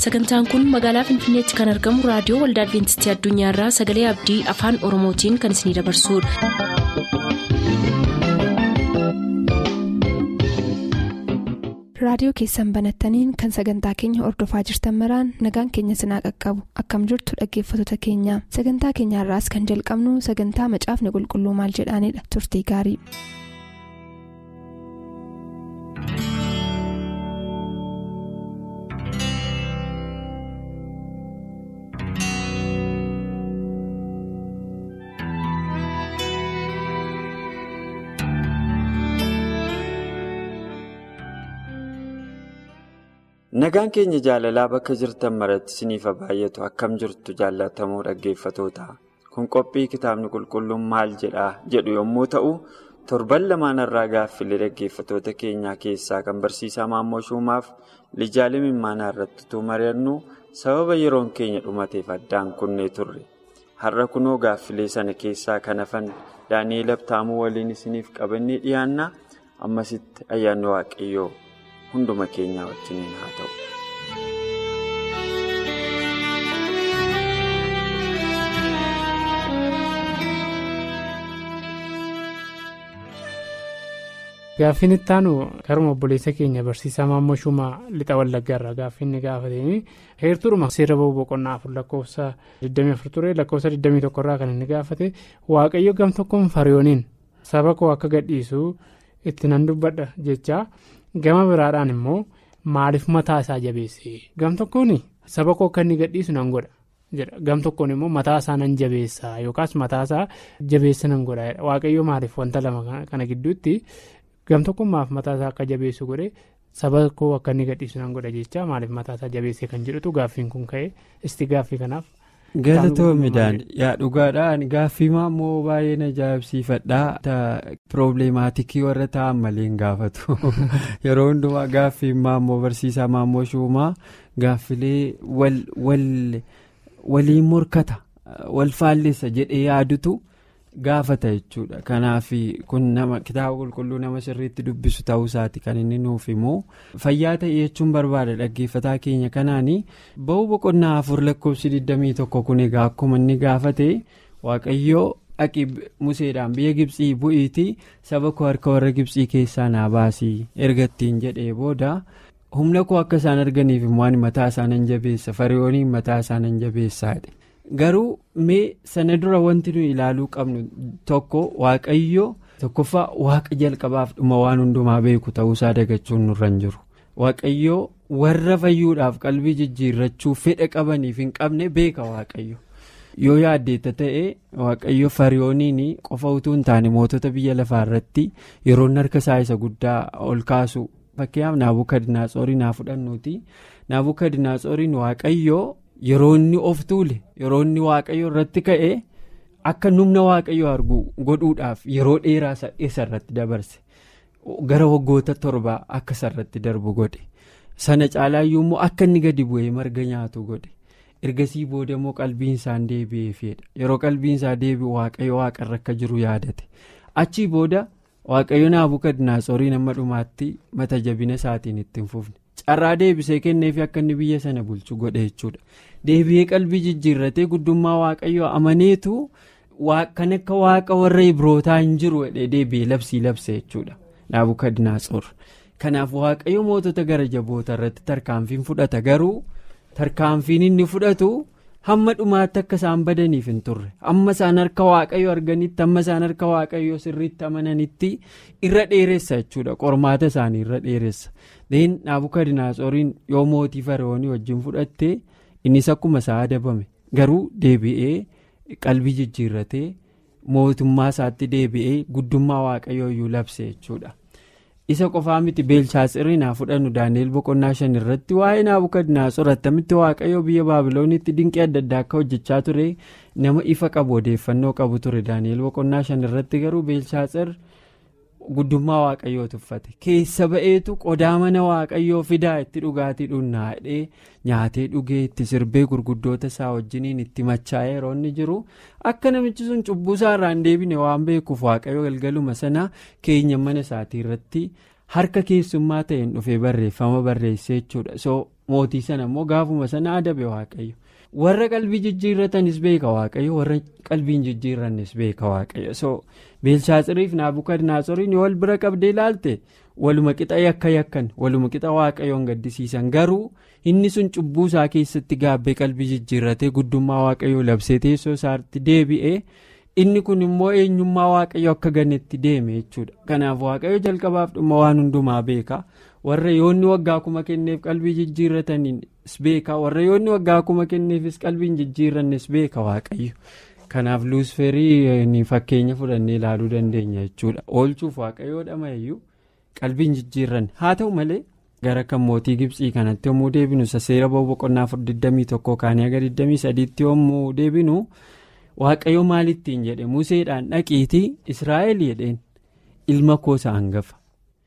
sagantaan kun magaalaa finfinneetti kan argamu raadiyoo waldaa adventistii addunyaarraa sagalee abdii afaan oromootiin kan isinidabarsudha. raadiyoo keessan banattaniin kan sagantaa keenya ordofaa jirtan maraan nagaan keenya sinaa qaqqabu akkam jirtu dhaggeeffattoota keenya sagantaa keenyaarraas kan jalqabnu sagantaa macaafni qulqulluu maal jedhaanidha turtii gaarii. Nagaan keenya jaalalaa bakka jirtan maratti isiniif baay'atu akkam jirtu jaallatamoo dhaggeeffatoota. Kun qophii kitaabni qulqulluun maal jedhaa jedhu yommuu ta'u, torban lamaan irraa gaaffilee dhaggeeffatoota keenyaa keessaa kan barsiisaa Maammoo Shumaaf lijaalee mimmaanaa irratti utuu mari'annu sababa yeroon keenya dhumateef addaan kunnee turre. Har'a kunoo gaaffilee sana keessaa kan hafan Daani'eel Abtaamuu waliin isiniif qabannee dhiyaanna. Ammasitti ayyaanni waaqayyoo. hunduma keenyaa wajjiniin haa ta'u. Gaaffiin itti aanu karuma obboleessa keenya barsiisaa Maammoo Shumaa lixa wallaggaa irraa gaaffiin inni gaafatanii heertuudhuma seera ba'uu boqonnaa afur lakkoofsa 24 ture lakkoofsa 21 irraa kan inni gaafate waaqayyo gam tokkoon fariyooniin saba koo akka gadhiisu itti nan dubbadha jechaa. gama biraadhaan immoo maaliif mataa isaa jabeesse gam tokkoon saba koo akka inni gadhiisu nan godha jedha gam tokkoon immoo mataa isaa nan jabeessa yookaas mataa isaa jabeessa nan godha waaqayyo maaliif wanta lama kana gidduutti gam tokkoon maaf mataa isaa akka jabeessu godhe saba koo akka inni gadhiisu nan godha jecha maaliif mataa isaa jabeesse kan jedhutu gaaffiin kun ka'e isti gaaffii kanaaf. galatoomidhaan yaa dhugaadhaan gaaffii maammoo baay'ee na ajaa'ibsiifadhaa piroobileemaatikii warra ta'an malee hin gaafatu yeroo hundumaa gaaffii maammoo barsiisaa maammoo shuumaa gaaffilee waliin morkata wal faallessa jedhee yaadutu gaafata jechuudha kanaaf kun nama kitaaba qulqulluu nama sirriitti dubbisu ta'uu isaati kan inni nuuf immoo fayyaa ta'e jechuun barbaada dhaggeeffataa keenya kanaanii ba'uu boqonnaa afur lakkoofsi 21 kun egaa akkuma inni gaafate waaqayyoo dhaqi museedhaan biyya gibsii bu'iitii saba koo harka warra gibsii keessaa naa baasii erga ittiin jedhee booda humna koo akka isaan arganiif immoo ani mataa isaanan jabeessa fariyooniin mataa isaanan jabeessaadha. garuu mee sana dura wanti nuyi ilaaluu qabnu tokko waaqayyo tokkoffaa waaqa jalqabaaf dhuma waan hundumaa beeku ta'uusaa dagachuun nurra hin jiru waaqayyo warra fayyuudhaaf qalbii jijjiirrachuu fedha qabaniif hin qabne beeka waaqayyo yoo yaaddeetta ta'e waaqayyo fariyooniin qofa utuu hin taane mootota biyya lafaa irratti yeroon harka isaa isa guddaa ol kaasu fakkeenyaaf naabukadinaatsoorii naa fudhannuuti naabukadinaatsoorii waaqayyo. yeroo inni of tuule yeroo inni waaqayyo irratti ka'e akka numna waaqayyo argu godhuudhaaf yeroo dheeraa isa irratti dabarse gara waggoota torbaa akka isa irratti darbu godhe sana caalaayyuu immoo akka inni gadi bu'ee marga nyaatu godhe ergasii booda immoo qalbiin isaan deebi'eefedha yeroo qalbiin isaa deebi'u waaqayyo waaqarra akka jiru yaadate achii booda waaqayyo naabukadinaatsoorii nama dhumaatti mata jabina isaatiin ittiin fufne. carraa deebisee kenneefi akka inni biyya sana bulchu godhe jechuudha deebi'ee qalbii jijjiirratee guddummaa waaqayyoo amaneetu kan akka waaqa warra ibrootaa hin jiru deebi'ee labsii labse jechuudha naabukadinaatsoor kanaaf waaqayyo mootota gara jaboota irratti tarkaanfiin fudhata garuu tarkaanfiin inni fudhatu hamma dhumaatti akka isaan badaniif hin turre amma isaan harka waaqayyo arganitti amma isaan harka waaqayyo sirriitti amananitti irra dheeressa jechuudha qormaata isaanii irra dheeressa. deen naabukadinaatsoriin yoo mootii fariyoonii wajjin fudhatte innis akkuma isaa adabame garuu deebi'ee qalbii jijjiirratee mootummaa isaatti deebi'ee guddummaa waaqayyooyyuu labse jechuudha isa qofaa miti beelshaatsirii naa fudhannu daani'el boqonnaa shan irratti waa'ee naabukadinaatsor attamitti waaqayyoo biyya baabiloonitti dinqii adda addaa akka hojjechaa ture nama ifa qabu odeeffannoo qabu ture daani'el boqonnaa shan irratti garuu beelshaatsir. guddummaa waaqayyoo tuffate keessa ba'eetu qodaa mana waaqayyoo fidaa itti dhugaatii dhunnaadhee nyaatee dhugee itti sirbee gurguddoota isaa wajjiniin itti machaa'ee yeroo inni jiru akka namichi sun cubbuu isaa irraa hin deebine waan beekuuf waaqayyoo galgaluma sana keenya mana isaatii irratti harka keessummaa ta'een dhufee barreeffama barreessee jechuudha so mootii sana immoo gaafuma sana adabe waaqayyo warra qalbii jijjiirratanis beeka waaqayyo warra qalbiin jijjiirrannis beeka waaqayyo so beelshaatsiriif naabukadnaatsoriin wal bira qabdee ilaalte waluma qixa yakka yakkan waluma qixa waaqayyoon gaddisiisan garuu inni sun cubbuu isaa keessatti gaabbee qalbii jijjiirratee guddummaa waaqayyoo labsee teessoo isaatti deebi'ee inni kun immoo eenyummaa waaqayyo akka ganetti deeme jechuudha kanaaf waaqayyo jalqabaaf dhuma waan hundumaa beeka warra yoonni waggaa kuma kenneef qalbii jijjiirratanis beeka warra yoonni waggaa kuma kenneefis qalbiin jijjiirrannes beeka waaqayyo kanaaf luusferii fakkeenya fudhannee ilaaluu dandeenya jechuudha oolchuuf waaqayyoodha mayyuu qalbiin jijjiirranne haa ta'u malee gara kan mootii gibsii kanatti yommuu deebinu seera boqonnaa 21 kaanii aga 23tti yommuu deebinu. waaqayyo maalittiin jedhe museedhaan dhaqiitii israa'el jedheen ilma koo isa hangafa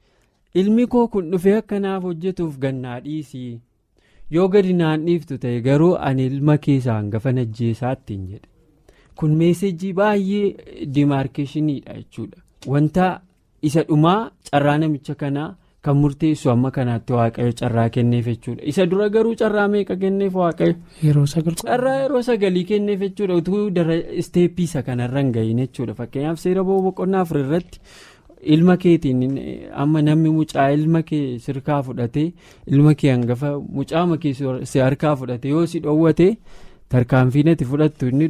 ilmi koo kun dhufee akkanaaf hojjetuuf gannaa dhiisii yoo gadi naan dhiiftu ta'e garuu ani ilma keessa hangafa najjeesaattiin jedhe kun meesejii baay'ee dimaarkeeshiniidha jechuudha wanta isa dhumaa carraa namicha kanaa. kan murteessu amma kanaatti waaqayyo carraa kenneef jechuudha isa dura garuu carraa meeqa kenneef waaqayyo. carraa yeroo sagalii kenneef jechuudha utuu dara isteeppii isa kanarra hin gahin jechuudha fakkeenyaaf seera boqonnaa afur irratti ilma keetiin amma namni mucaa ilma kee sirkaa fudhatee ilma kee hangafa mucaama kee si harkaa fudhate yoo si dhoowwate tarkaanfii natti fudhattu inni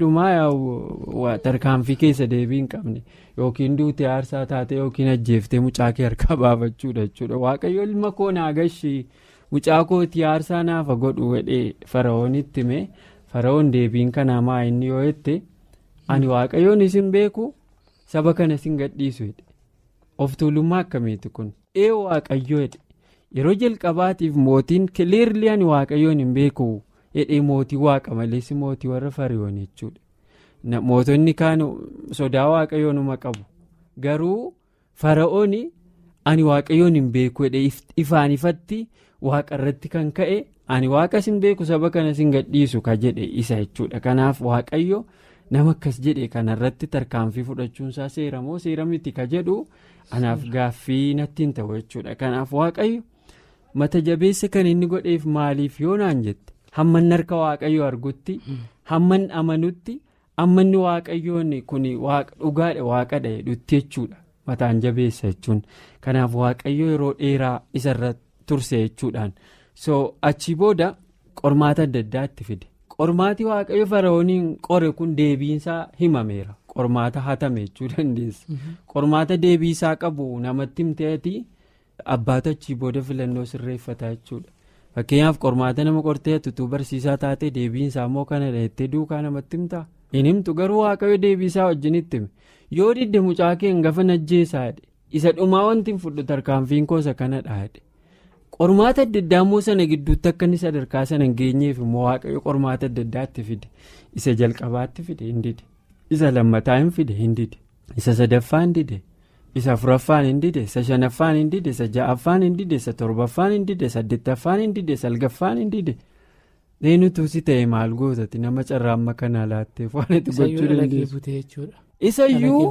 dhumaa tarkaanfii keessa deebii hin qabne. yookiin duutee aarsaa taate yookiin ajjeeftee mucaa kee harkaa baafachuudha jechuudha waaqayyo ilma koo naagashi mucaa kootii aarsaa naafa godhu wedhee fara'oonitti hime fara'oon deebiin kanaa maa inni yoo jette ani waaqayyoon isin beeku saba kana isin gadhiisu jedhe of tuulummaa akkamiiti kun ee waaqayyo jedhe yeroo jalqabaatiif mootiin kileerli ani waaqayyoon hin beeku jedhee mootii waaqa malees mootii warra fariyoon jechuudha. mootonni kaan sodaa waaqayyoonuma qabu garuu fara'ooni ani waaqayyoon hin beeku jedhe ifaan ifatti waaqa irratti kan ka'e ani waaqa sin beeku saba kana sin gadhiisu ka jedhe isa jechuudha kanaaf waaqayyo nama akkas jedhe kanarratti tarkaanfii fudhachuunsaa seera moo seera miti ka jedhu anaaf gaaffii natti hin ta'u jechuudha kanaaf waaqayyo mata jabeessa kan inni godheef maaliif yoo naan jette hamman harka waaqayyo argutti hamman amanutti. ammanni waaqayyoon kun dhugaadha waaqadha jedhutti jechuudha mataan jabeessa jechuun kanaaf waaqayyo yeroo dheeraa isarra turse jechuudhaan so achii booda qormaata adda addaatti fide qormaati waaqayyo fara'ooniin qore kun deebiinsaa himameera qormaata hatame jechuu dandeessa qormaata deebiisaa qabu namatti himteeti abbaatu achii booda filannoo sirreeffata jechuudha. fakkeenyaaf qormaata nama qortee tutuu barsiisaa taate deebiinsaa immoo kana jettee duukaa namatti himtaa. hin himtu garuu waaqayyo deebiisaa wajjinitti hime yoo didde mucaa kee hangafa najjeessaa jedhe isa dhumaa wanti hin fudhu tarkaanfiin koosa kanadha jedhe qormaata adda addaa immoo sana gidduutti akka inni sadarkaa sana hin geenyeef immoo waaqayyo qormaata adda addaatti fide isa jalqabaatti fide hin dide isa lammataa hin fide hin dide isa sadaffaa hin dide isa afuraffaan hin dide isa shanaffaan hin dide isa ja'affaan hin dide isa torbaffaan hin dide saddeettaffaan hin dide salgaffaan hin dide. eenyutu si ta'e maal gootati nama carraa amma kanaa laatteef waan itti gochuu dandeessu. isayyuu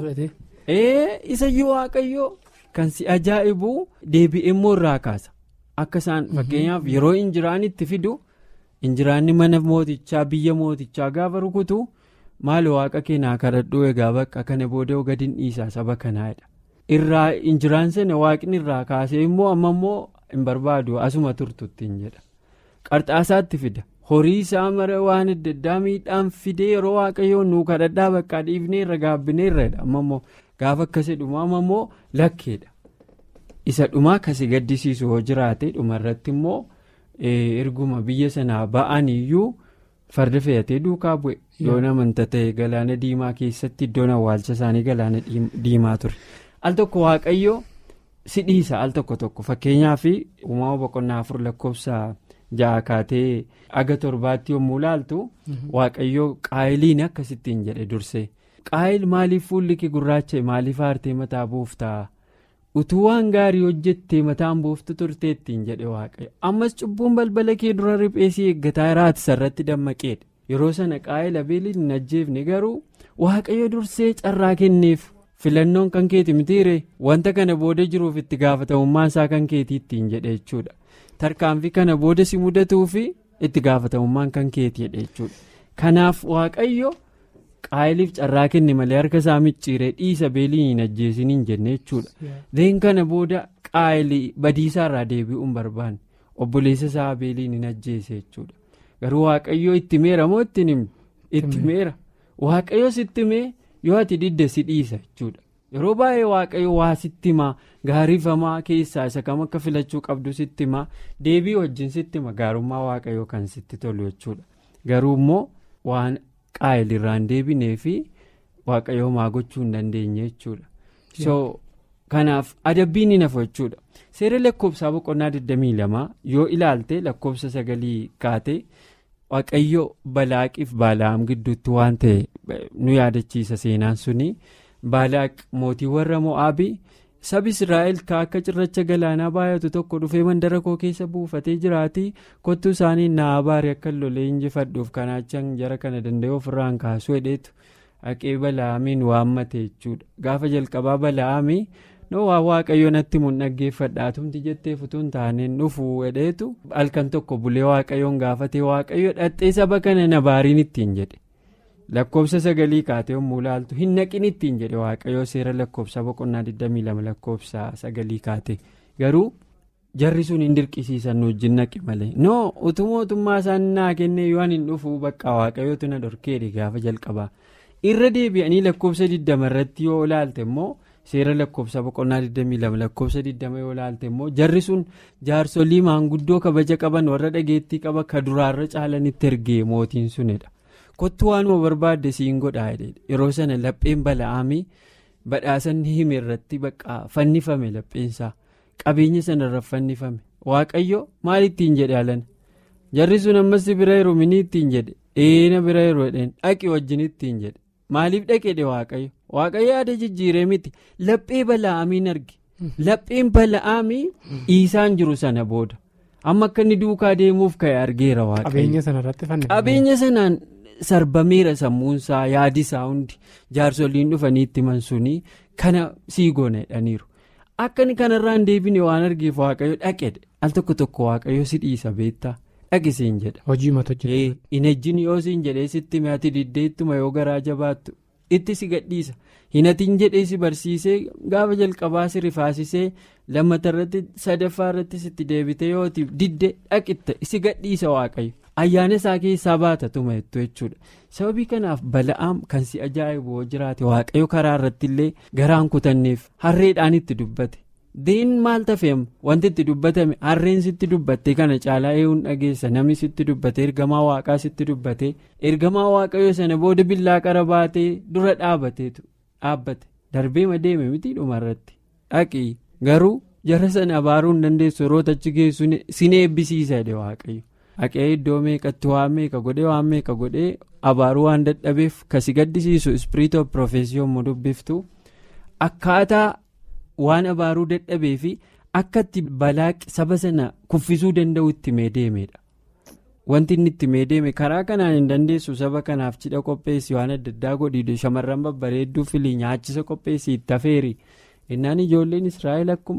isayyuu waaqayyoo kan si ajaa'ibu deebi'ee immoo irraa kaasa akka isaan fakkeenyaaf yeroo injiraan itti fidu injiraanni mana mootichaa biyya mootichaa gaafa rukutu maal waaqa keenyaa kadhadhuu egaa bakka kana booda gadi dhiisaa saba kanaadha irraa injiraan sana waaqni irraa kaasee immoo amma immoo hin barbaadu asuma turtuttiin jedha qarxaasaatti fida. horii isaa mara waan adda addaa miidhaan fidee yeroo waaqayyoon nuu kadhadhaa bakka dhiifnee irra gaabbinee irradha amma immoo gaafa akkasii dhumaa amma immoo lakkeedha isa dhumaa akkasii gaddisiisu yoo jiraate dhumarratti immoo erguma biyya sanaa ba'an iyyuu farda fe'atee duukaa bu'e yoo namanta ta'e galaana diimaa keessatti iddoon awwaalcha isaanii galaana diimaa ture al tokko waaqayyo si dhiisa al tokko tokko fakkeenyaaf uumama boqonnaa afur lakkoofsa. ja'a kaatee aga torbaatti yommuu laaltu waaqayyo qaayiliin akkasittiin jedhe dursee qaayil maaliif fuulli kee gurraacha maaliif aartee mataa buuftaa utuu waan gaarii hojjettee mataan buuftu turteettiin jedhe waaqayyo ammas cubbuun balbala kee dura ripheesii eeggataa jiraati sarratti dammaqeedha yeroo sana qaayil abeeliin hin ajjeefne garuu waaqayyo dursee carraa kenneef filannoon kan keeti mitiire wanta kana booda jiruuf itti gaafatamummaan isaa kan keetiittiin jedhe jechuudha. tarkaanfii kana booda si mudatuu fi itti gaafatamummaan kan keetiidha jechuudha kanaaf waaqayyo qaayiliif carraa kenne malee harka isaa micciiree dhiisa beelii hin ajjeesin hin jenne jechuudha deen kana booda qaayilii badiisaa irraa deebi'uu hin barbaanne obboleessa isaa beeliin hin ajjeese jechuudha garuu waaqayyo itti meera moo ittiin himne itti meera waaqayyo sitti mee yoo ati didde si dhiisa jechuudha. yeroo baay'ee waaqayyo waa sitti himaa gaariifamaa keessaa isa kam akka filachuu qabdu sitti himaa deebii wajjin sitti hima gaarummaa waaqayyo kan sitti tolu jechuudha garuu immoo waan qaayilirraan deebinee fi waaqayyo maa gochuu hin dandeenye jechuudha so kanaaf adabbiin ni nafa jechuudha seera lakkoofsaa boqonnaa 22 yoo ilaalte lakkoofsa sagalii kaate waaqayyo balaaqiif baalaam gidduutti waan ta'e nu yaadachiisa seenaan suni. baalaaq mootii warra mo'aabii sabi israa'el ka akka cirracha galaanaa baay'atu tokko dhufee mandara koo keessa buufatee jiraatii kottuu isaanii naa baarii akka lolee injifadhuuf kanaachan jara kana danda'e ofirraan kaasuu hedheetu haqee bala'aamiin waammate jechuudha gaafa jalqabaa bala'aamii noo waa waaqayyo natti mun dhaggeeffadhaa tumti jettee futuun taaneen dhufuu hedheetu halkan tokko bulee waaqayyoon gaafatee waaqayyo dhaxxee saba kana na baariin ittiin jedhe. lakkoofsa sagalii kaatee yommuu ilaaltu hin naqin ittiin jedhe waaqayyoo seera lakkoofsa boqonnaa 22 lakkoofsa sagalii kaate garuu jarri sun hin dirqisiisan nu wajjin naqi malee noo utuu mootummaa isaan naa kennee yoo hin dhufuu bakka waaqayyootu na dhorkeedhe gaafa jalqabaa irra deebi'anii lakkoofsa 20 irratti yoo ilaalte immoo seera lakkoofsa boqonnaa 22 lakkoofsa 20 yoo ilaalte immoo jarri sun jaarsolii maanguddoo kabaja qaban warra dhageettii qaba ka duraarra caalanitti ergee mootiin sunidha. kottu waanuma barbaadde siin godhaa yeroo sana lapheen bala'aamii badhaasanni hime irratti bakka fannifame lapheensaa qabeenya sanarra fannifame waaqayyo maal ittiin jedhe alana jarri sun ammas bira jiru minii ittiin jedhe eena bira jiru jedheen dhaqi wajjin ittiin jedhe maaliif dhaqedhe waaqayyo waaqayyo yaada jijjiiree miti laphee bala'aamiin arge lapheen bala'aamii dhiisaan jiru sana booda amma akka inni duukaa deemuuf ka'e argeera waaqayyo qabeenya sanaan. sarbameera sammuunsaa yaadisaa hundi jaarsoliin dhufanii itti himan sunii kana sii goona jedhaniiru akka inni kanarraan deebine waan argeef waaqayyo dhaqedhe al tokko tokko waaqayyo si dhiisa beektaa dhaqisiin jedha. hojii mata hojjetu. hin ejjiin yoo siin jedhee sitti mi'aati diddeettuma yoo garaa jabaattu itti si gadhiisa hinatiin jedhee si barsiisee gaafa jalqabaa si rifaasisee lammata irratti sadaffaa irratti sitti deebite yoo didde dhaqitta si gadhiisa waaqayyo. ayyaana isaa keessaa baata tuma jettu jechuudha sababii kanaaf bala'aam kan si ajaa'ibu yoo jiraate waaqayyo karaa irratti illee garaan kutanneef harreedhaan itti dubbate deen maal tafeem wanti itti dubbatame harreen sitti dubbatte kana caalaa eeguun dhageessa namni sitti dubbate ergamaa waaqaa sitti dubbate ergamaa waaqayyo sana booda billaa qara baatee dura dhaabateetu dhaabbate darbeema deeme miti dhumarratti dhaqii garuu jara sana abaaruu hin dandeessu yeroo achi geessu sin eebbisiisa jedhe waaqayyo. haqee iddoo meeqatti waan meeqa godhee waan meeqa godhee abaaruu waan dadhabeef kasi gaddisiisu ispiriit of profeesii yommuu dubbiftu akkaataa waan abaaruu dadhabee fi akka itti balaaqi saba sana kuffisuu danda'u itti mee deemedha wanti inni itti mee deeme karaa kanaan hin dandeessu saba kanaaf cidha qopheessi waan adda addaa godhi shamarran babbareedduu filii nyaachisa qopheessi itti afeeri innaan ijoolleen israa'el akkuma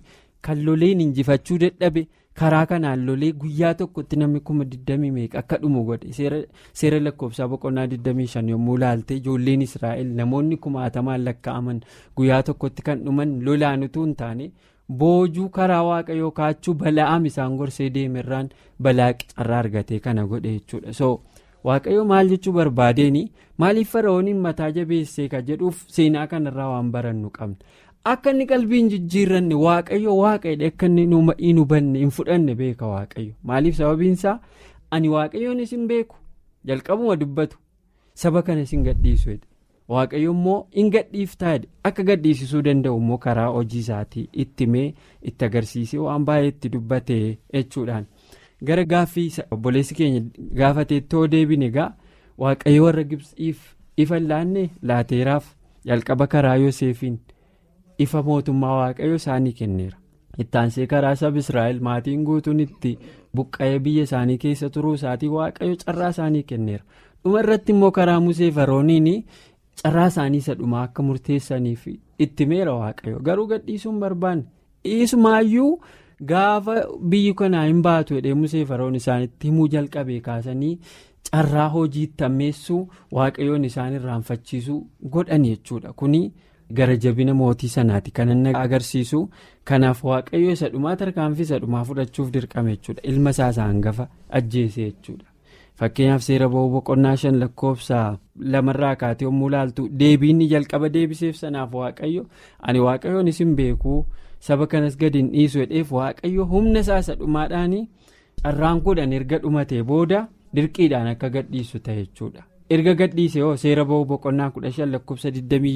kan loleen injifachuu dadhabe. karaa kanaan lolee guyyaa tokkotti namni kuma 20 meeqa akka dhumu godhe seera lakkoofsaa boqonnaa 25 yommuu ilaalte ijoolleen israa'el namoonni kumaatamaan lakkaa'aman guyyaa tokkotti kan dhuman lolaan utuu hin taane boojuu karaa waaqayyoo kaachuu bala'aam isaan gorsee deemerraan balaaqi carraa argatee kana godhe jechuudha so waaqayyo maal jechuu barbaadeeni maaliif fara'ooniin mataa jabeessee ka jedhuuf seenaa kanarraa waan barannu qabna. akka inni qalbiin jijjiirranne waaqayyo waaqayyo akka inni hin hubanne hin fudhanne beeka waaqayyo maaliif sababiinsaa ani waaqayyoon isin beeku jalqabuma dubbatu saba kana isin gadhiisu waaqayyo immoo hin gadhiiftaa akka gadhiisisuu danda'u immoo karaa hojii isaatii itti mee itti agarsiisee waan baay'ee itti dubbate jechuudhaan gara gaaffii obboleessi keenya gaafateettoo deebine egaa waaqayyo warra gibsiif ifa laanne laateeraaf jalqaba karaa yooseefiin. ifa mootummaa waaqayyo isaanii kenneera ittaansee karaa saba israa'el maatiin guutuun itti buqqa'ee biyya isaanii keessa turuu isaatii waaqayyo carraa isaanii kenneera dhuma irratti immoo karaa musee farooniin carraa isaanii isa dhumaa akka murteessaniif itti meera waaqayyo garuu gadhiisuun barbaanne dhiisumaayyuu gaafa biyyi kanaa hin baatu jedhee musee faroon isaanitti himuu jalqabee kaasanii carraa hojiitti ammeessuu waaqayyoon isaan irraanfachiisuu godhan jechuudha kuni gara jabina mootii sanaati kan inni agarsiisu kanaaf waaqayyo isa dhumaa tarkaanfii isa dhumaa fudhachuuf dirqame jechuudha ilma isaa isa hangafa ajjeese jechuudha. fakkeenyaaf seera ba'uu boqonnaa shan lakkoofsa lamarraa kaatee yommuu ilaaltu deebiinni jalqaba deebiseef sanaaf waaqayyo ani waaqayyoon isin beekuu saba kanas gadi hin dhiisu jedheef waaqayyo humna isaa isa dhumaadhaan carraan kudhan erga dhumatee booda dirqiidhaan akka gadhiisu ta'e jechuudha. erga gadhiise hoo seera ba'uu boqonnaa kudha shan lakkoofsa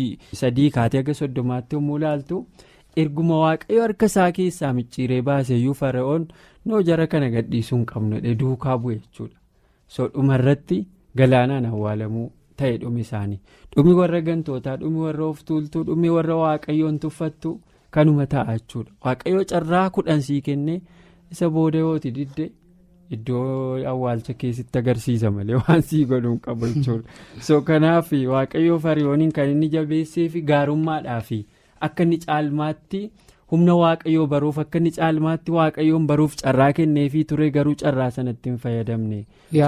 23 kaatee aga soddomaatti yommuu ilaaltu erguma waaqayyo harka isaa keessaa micciiree baaseyyuu fara'oon noo jara kana gadhiisuu hin qabnu duukaa bu'e jechuudha. so dhumarratti galaanaan awwaalamuu ta'e dhumi isaanii dhumi warra gantootaa dhumi warra of tuultuu dhumi warra waaqayyoon tuffattu kanuma ta'a jechuudha waaqayyoo carraa kudhan sii kennee isa booda yooti didde iddoo awwaalcha keessatti agarsiisa malee waan sii godhuun qabu jechuudha so kanaaf waaqayyoo fariyooniin kan inni jabeessee fi gaarummaadhaa fi akka inni caalmaatti. humna waaqayyoo baruuf akka inni caalmaatti waaqayyoon baruuf carraa kenneefii ture garuu carraa sanatti hin fayyadamne.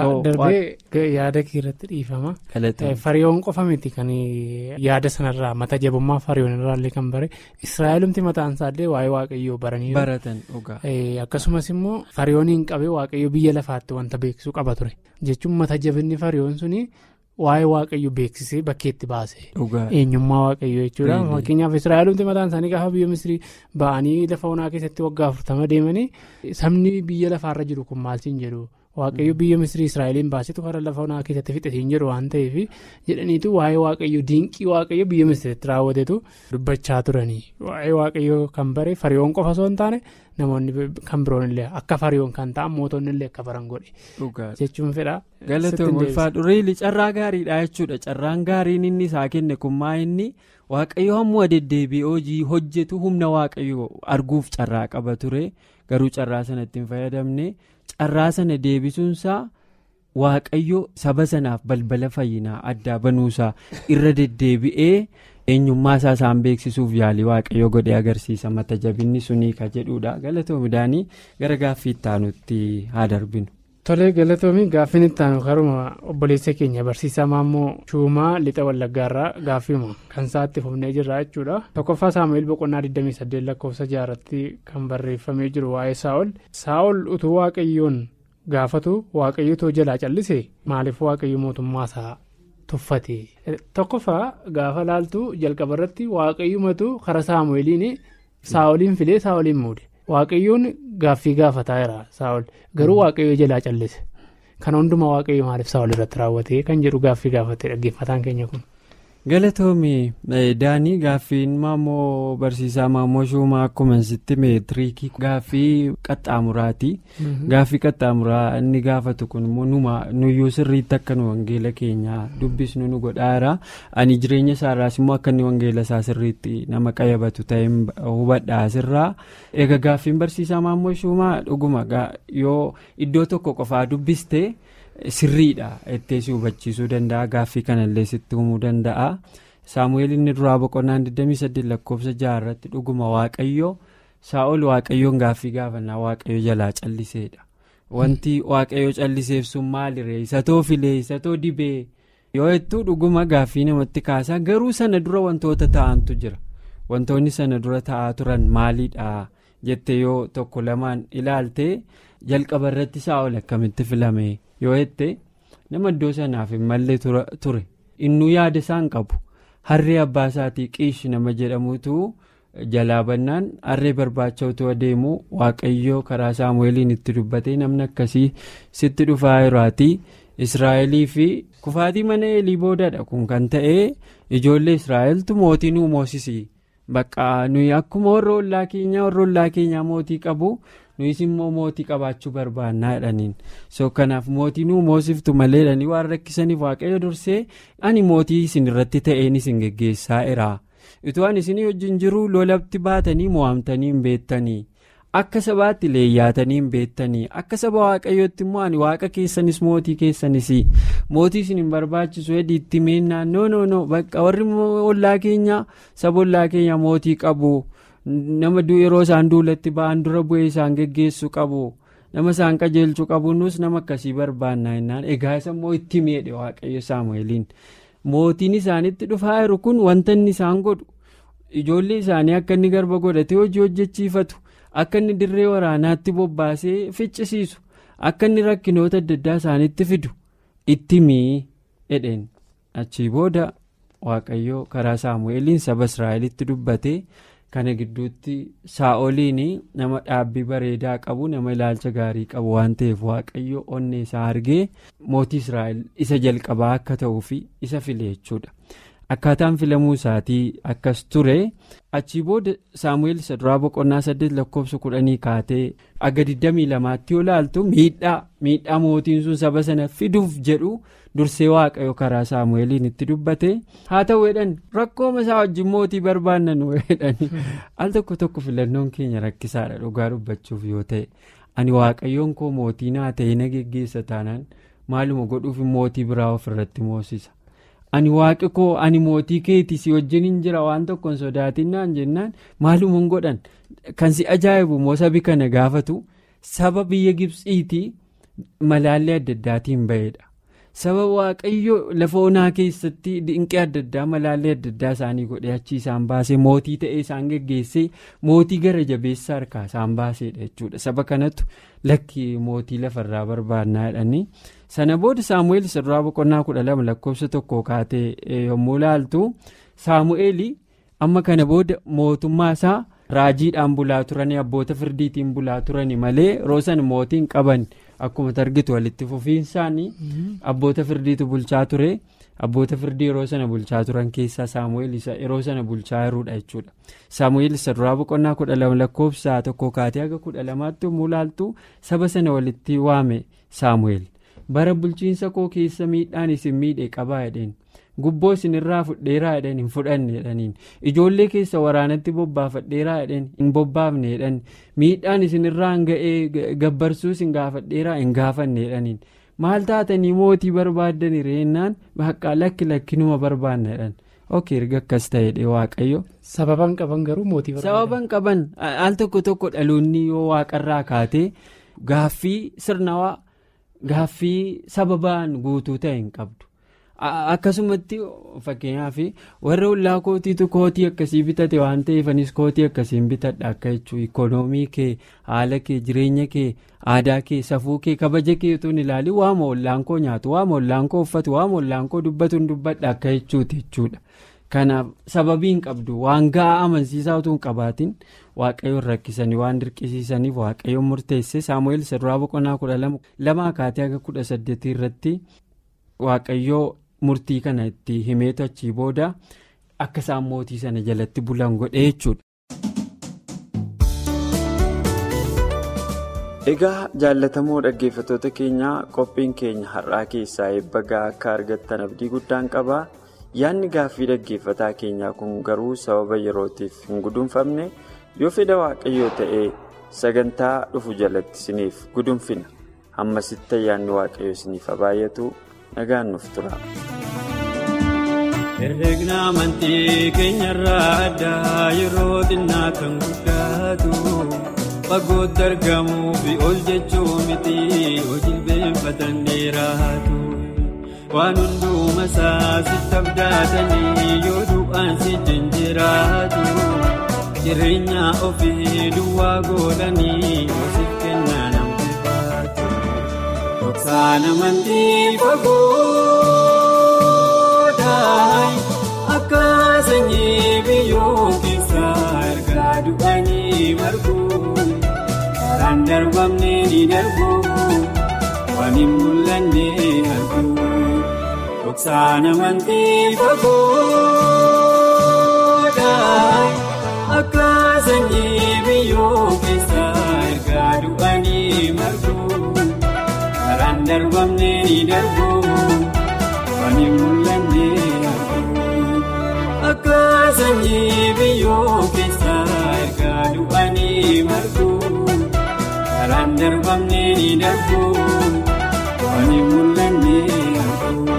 darbee yaada irratti dhiifama. fariyoon qofa miti kan yaada sanarraa mata jabummaa fariyoon irraallee kan bare israa'elumti mataan isaallee waa'ee waaqayyoo baranii. baratan dhugaa. akkasumas immoo fariyooniin qabee waaqayyo biyya lafaatti wanta beeksisuu qaba ture jechuun mata jabinni fariyoon suni. waa'ee waaqayyo beeksisee bakkeetti baase eenyummaa waaqayyo jechuudha fakkeenyaaf israa'elumti mataan isaanii gaafa biyya misrii ba'anii lafa onaa keessatti waggaa afurtama deemanii sabni biyya lafaarra jiru kun maaltiin jedhu waaqayyo biyya misrii israa'eliin baasetu karaa lafa onaa keessatti fixatiin jedhu waan ta'eef jedhaniitu waa'ee waaqayyo diinqii waaqayyo biyya misriitti raawwatetu dubbachaa turanii waa'ee waaqayyo kan bare fariyoon qofa osoo hin taane namoonni kan biroon illee akka fariyoon kan ta'an mootonni illee akka baran godhe jechuun fedha. galatoon ulfaadhu reeli carraa gaariidha jechuudha carraan gaariin inni isaa kenne kun maa inni waaqayyo hamma deddeebi'ee hojii hojjetu humna waaqayyo arguuf carraa qaba ture garuu carraa sanatti hin fayyadamne carraa sana deebisuunsaa waaqayyo saba sanaaf balbala fayyinaa addaa banuusaa irra deddeebi'ee. eenyummaa isaa isaan beeksisuuf yaalii waaqayyo godhee agarsiisa mata jabinni sunii ka jedhudha galatoomi daanii gara gaaffii ittaanutti haa darbinu. tolee galatoomi gaaffiin ittaanu karuma obboleessa keenya barsiisaa maammoo shuumaa lixa wallaggaarraa gaaffiima kan isaatti fufnee jirra jechuudha tokkoffaa saamu'eel boqonnaa 28 lakkoofsa jaarratti kan barreeffamee jiru waa'ee saa'ol saa'ol utuu waaqayyoon gaafatu waaqayyotoo jalaa callise maaliif waaqayyo mootummaa isaa. tuffate tokkoffaa gaafa laaltu jalqaba irratti waaqayyumatu karaa saamu'eeliin saa'oliin filee saa'oliin muude waaqayyoon gaaffii gaafataa jira saa'ol garuu waaqayyo jalaa callise kana hundumaa waaqayyo maaliif saa'ol irratti raawwate kan jedhu gaaffii gaafate dhaggeeffataan keenya kun. galatoomi daanii gaaffiin maammoo barsiisaa maammoo shuumaa akkuma sitti meetiriikii gaaffii qaxxaamuraati gaaffii qaxxaamuraa inni gaafatu kun immoo numa nuyyuu sirriitti akka nu wangeela keenyaa dubbisnu nu godhaara ani jireenya isaarraas immoo akka inni wangeela isaa sirriitti nama qayyabatu ta'e hubadhaa sirraa egaa gaaffiin barsiisaa maammoo shuumaa dhuguma yoo iddoo tokko qofaa dubbiste. sirriidha ittee si hubachiisuu danda'a gaaffii kanallee sitti himuu danda'a saamu'eel inni duraa boqonnaan 28 lakkoofsa jaarratti dhuguma waaqayyo saa'ol waaqayyoon gaaffii gaafannaa waaqayyo jalaa calliseedha wanti waaqayyo calliseef sun maaliree isatoo filee isatoo dibee yoo jettu dhuguma gaaffii namatti kaasaa garuu sana dura wantoota ta'antu jira wantoonni sana dura ta'aa turan maaliidha jettee yoo tokko lamaan ilaalte jalqaba irratti saa'ol akkamitti filame. yoo jette nama iddoo sanaaf hin malle ture innuu yaada isaan qabu harree abbaa isaatii qiish nama jedhamutu jalaa bannaan harree barbaacha utuu adeemu waaqayyoo karaa saamu'eeliin itti dubbatee namni akkasii sitti dhufaa jiraatii israa'elii fi kufaatii mana eelii boodadha kun kan ta'e ijoollee israa'eltu mootii nuu moosisii bakka nuyi akkuma warra ollaa keenyaa warra ollaa keenyaa mootii qabu. nuyis immoo mootii qabaachuu barbaannaa jedhaniin so kanaaf mootii nuu moosiftu malee jedhanii waan rakkisaniif waaqayyo dursee ani mootii isin irratti ta'een isin geggeessaa jira utuu ani isinii wajjin jiru lolatti baatanii mo'amtanii hin beektanii akka sabaatti leeyyaatanii hin beektanii akka saba waaqayyootti immoo ani waaqa keessanis mootii keessanis mootii isin hin barbaachisu heddiitti meennaan no no no bakka warri ollaa keenya saba ollaa keenya mootii qabu. nama yeroo isaan duulatti ba'an dura bu'ee isaan geggeessuu qabu nama isaan qajeelchuu qabu nus nama akkasii barbaannaa jennaan egaa isa immoo itti miidhe waaqayyo saamu'eeliin mootiin isaanitti dhufaa jiru kun wanta inni isaan godhu ijoollee isaanii akka inni garba godhatee hojii hojjechiifatu akka inni dirree waraanaatti bobbaasee ficcisiisu akka inni rakkinoota adda addaa isaanitti fidu itti mii jedheen achii booda waaqayyo karaa saamu'eeliin saba israa'elitti dubbate kana gidduutti saa'oliin nama dhaabbii bareedaa qabu nama ilaalcha gaarii qabu waan ta'eef waaqayyo onnee isaa argee mootii israa'el isa jalqabaa akka ta'uuf isa file jechuudha. akkaataan filamuu isaatii akkas ture achii booda saamu'eel isa duraa boqonnaa saddeet lakkoofsa kudhanii kaatee aga 22tti yoo laaltu miidhaa miidhaa mootiin sun saba sana fiduuf jedhu dursee waaqayyo karaa saamu'eeliin itti dubbate haa ta'u jedhan rakkooma isaa wajjin mootii barbaanna nu jedhani al tokko tokko filannoon keenya rakkisaadha dhugaa dubbachuuf yoo ta'e ani waaqayyoon koo mootii naa ta'e na geggeessa taanaan maaluma godhuuf mootii biraa ofirratti moosisa. ani waaqi koo ani mootii keetii si wajjin hin jira waan tokko hin sodaatinnaan jennaan maaluma godhan kan si ajaa'ibu immoo sabi kana gaafatu saba biyya gibsiitii malaallee adda addaatiin bahedha saba waaqayyo lafa onaa keessatti dinqii adda addaa malaallee adda addaa isaanii godhee achii isaan baasee mootii ta'ee isaan geggeessee mootii gara jabeessa harkaa isaan baasedha jechuudha saba kanatu lakki mootii lafarraa barbaannaa jedhanii. sana booda saamu'eel isa duraa boqonnaa kudha lama lakkoofsa tokko kaatee yommuu laaltu saamu'eel amma kana booda mootummaa isaa raajiidhaan bulaa turanii abboota firdiitiin bulaa turanii malee roosan mootiin qaban akkuma argitu walitti fufiinsaanii abboota firdiitu bulchaa ture abboota firdii yeroo sana bulchaa turan keessaa saamu'eel isa yeroo sana bulchaa jiruudha jechuudha saamu'eel isa duraa boqonnaa kudha lama lakkoofsa tokko kaatee haga kudha lamaatti yommuu laaltu saba sana walitti waame saamu'eel. bara bulchiinsa koo keessa miidhaan isin miidhe qabaa jedheen gubboo isin irraa fudheeraa jedhan hin fudhanne jedhaniin ijoollee keessa waraanatti bobbaafadheeraa jedhan hin bobbaafne jedhan miidhaan isin irraa ga'ee gabbarsuu isin gaafadheeraa hin gaafanne jedhaniin maal taatanii mootii barbaaddan reennaan baqqaa lakki lakkinuma barbaanna jedhan ok erga akkas ta'edhe waaqayyo. sababan qaban garuu mootii barbaada. sababan qaban al tokko tokko dhaloonni yoo waaqarraa kaatee gaaffii sirnawaa. Gaaffii sababaan guutuu ta'e hin qabdu akkasumatti fakkeenyaaf warra ollaa kootiitu kootii akkasii bitate waan ta'eef anis kootii akkasiin bitadha akka jechuun ikoonoomii kee haala kee jireenya kee aadaa kee safuu kee kabaja kee utuu hin ilaalin waama ollaan koo nyaatu waama ollaan koo uffatu waama ollaan koo dubbatu hin dubbadha akka jechuuti jechuudha. kanaaf sababii hin qabdu waan ga'aa amansiisaa utuu hin qabaatin waaqayyoon rakkisanii waan dirqisiisaniif waaqayyoon murteesse saamu'eel isa duraa boqonnaa kudha lama kaatee haga kudha saddeetii irratti waaqayyoo murtii kana itti himeetu achii booda akka isaan mootii sana jalatti bulan godhe jechuudha. egaa jaallatamoo dhaggeeffattoota keenyaa qophiin keenya har'aa keessaa eebba ga'aa akka argattan abdii guddaan qaba. yaadni gaaffii dhaggeeffataa keenyaa kun garuu sababa yerootiif hin gudunfamne yoo fedha waaqayyoo ta'ee sagantaa dhufu jalatti isiniif gudunfina hammasitti ayyaanni waaqayyoo isiniif baay'atu nagaan nuuf tura. herregna amantii keenyarraa addaa yeroo xinnaa kan guddaatu fagootti argamuu fi ol jechuu miti hojii beeffatan dheeraatu. waan hundumaa isaa sitti abdatanii yoo du'aan si jiraatu jireenya ofii duwwaa godhanii hoosiif kennaa namti baatu. Dhoksaan amantii fagoodhaan akka sanyii biyyoo keessaa ergaa du'anii marguun karaan darbamne ni darbu waan hin mul'anne arguu. Dhoksaan amantii fagoodhaan akka sanyii biyyoo keessaa ergaa du'anii marguun karaan darbamne ni darbu waan hin mul'anne arguu. Akka sanyii biyyoo keessaa ergaa du'anii marguun karaan darbamne ni darbu waan hin mul'anne arguu.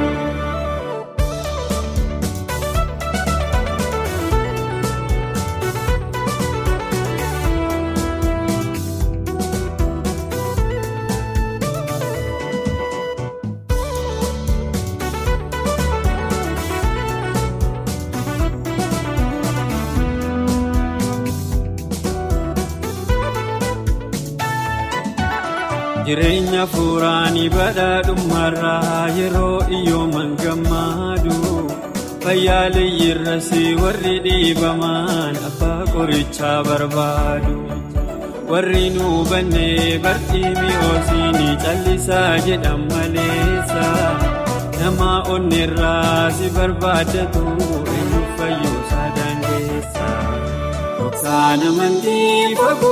jireenya fuuraanii badhaadhummaarraa yeroo iyyooman gammadu fayyaaleeyyirras warri dhiibaman abbaa qorichaa barbaadu warri nu bannee bartii mi'oosini callisaa jedhan maleessa nama onneerraa si barbaadatu eenyu fayyoosaa dandeessa. Dhoksaan amantii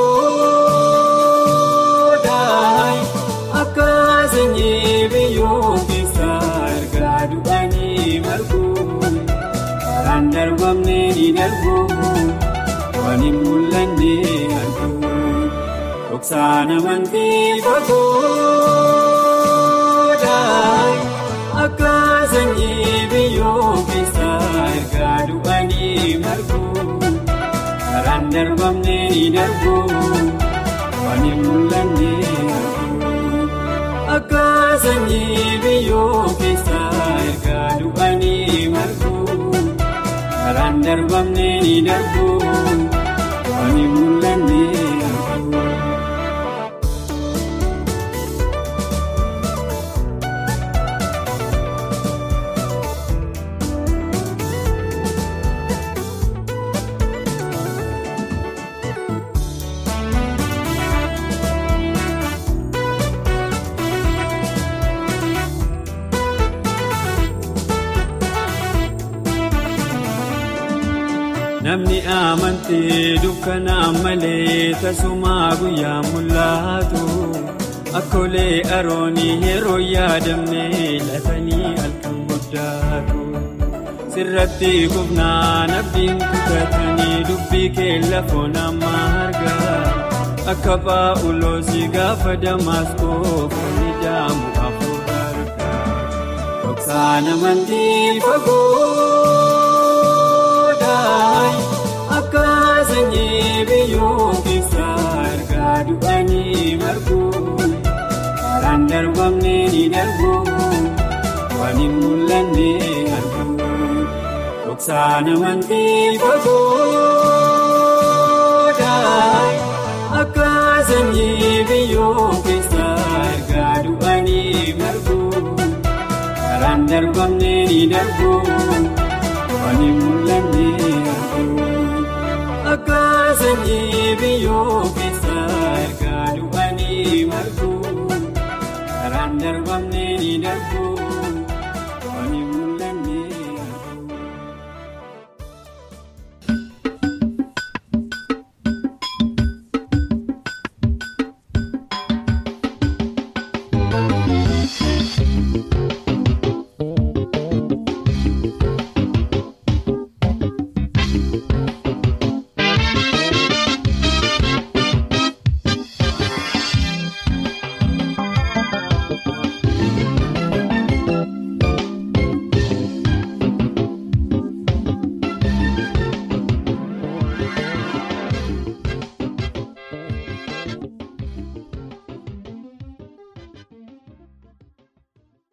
fagoo akka sanyii biyyoo keessaa ergaa du'anii margu karaan darbamne ni darbu waan hin mul'anne argu dhoksaan amantii fagoo akka sanyii biyyoo keessaa ergaa du'anii margu karaan darbamne ni darbu waan hin mul'anne argu akka sanyii biyyoo keessaa ergaa du'anii margu karaan darbamne ni darbu waan hin mul'anne argu. Namni amantee dukkanaan malee tasumaa guyyaa mul'atu akkoolee aroonii yeroo yaadamne latanii halkan guddaatu sirratti kufnaan abdiin kutatanii dubbii kee lafoon amma argaa akka paa'uloosii gaafa damaskoo fooni jaamu hafuura argaa dhoksaan amantii fagoo. Akka sanyii biyyoo keessaa ergaa du'anii margu karaan darbamne ni darbu waan hin mul'anne argu dhoksaan amantii fagoo akka sanyii biyyoo keessaa ergaa du'anii margu karaan darbamne ni darbu waan hin mul'anne argu. Akka sanyii biyyoo keessaa ergaa du'anii margu karaan darbamne ni darbu.